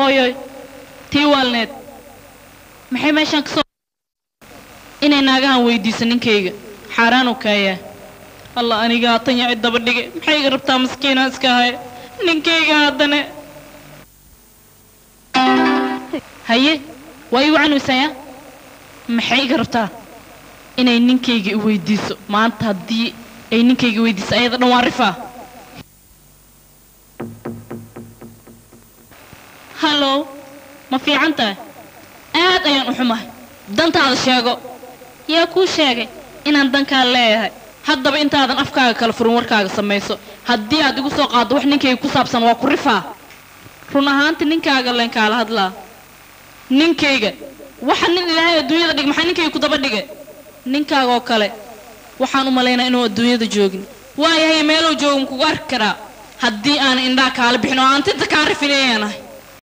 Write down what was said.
hooyoy tii waalneed maxay meeshaan kasoo inay naagahan weydiiso ninkayga xaaraanu kaayaa allah anigaa tan yaci daba dhige maxay iga rabtaa maskiinaa iska haya ninkayga haddana haye waa ii wacanuysaya maxay iga rabtaa inay ninkayga i weydiiso maanta haddii ay ninkayga weydiiso ayada dhan waa rifaa hallow ma fiican tahay aad ayaan u xumahay dantaada sheego yaa kuu sheegay inaan dankaa leeyahay haddaba intaadan afkaaga kala furin warkaaga samayso haddii aad igu soo qaaddo wax ninkayga ku saabsan waa ku rifaa run ahaantii ninkaaga leen kaala hadlaa ninkayga waxa nin ilaahay adduunyada dhig maxaa ninkayga ku daba dhigay ninkaagoo kale waxaan u malaynaa inuu adduunyada joogin waayahay meeluu jooga kugu arki karaa haddii aanan indhaha kaala bixin oo aan tinta kaa rifinayaanahay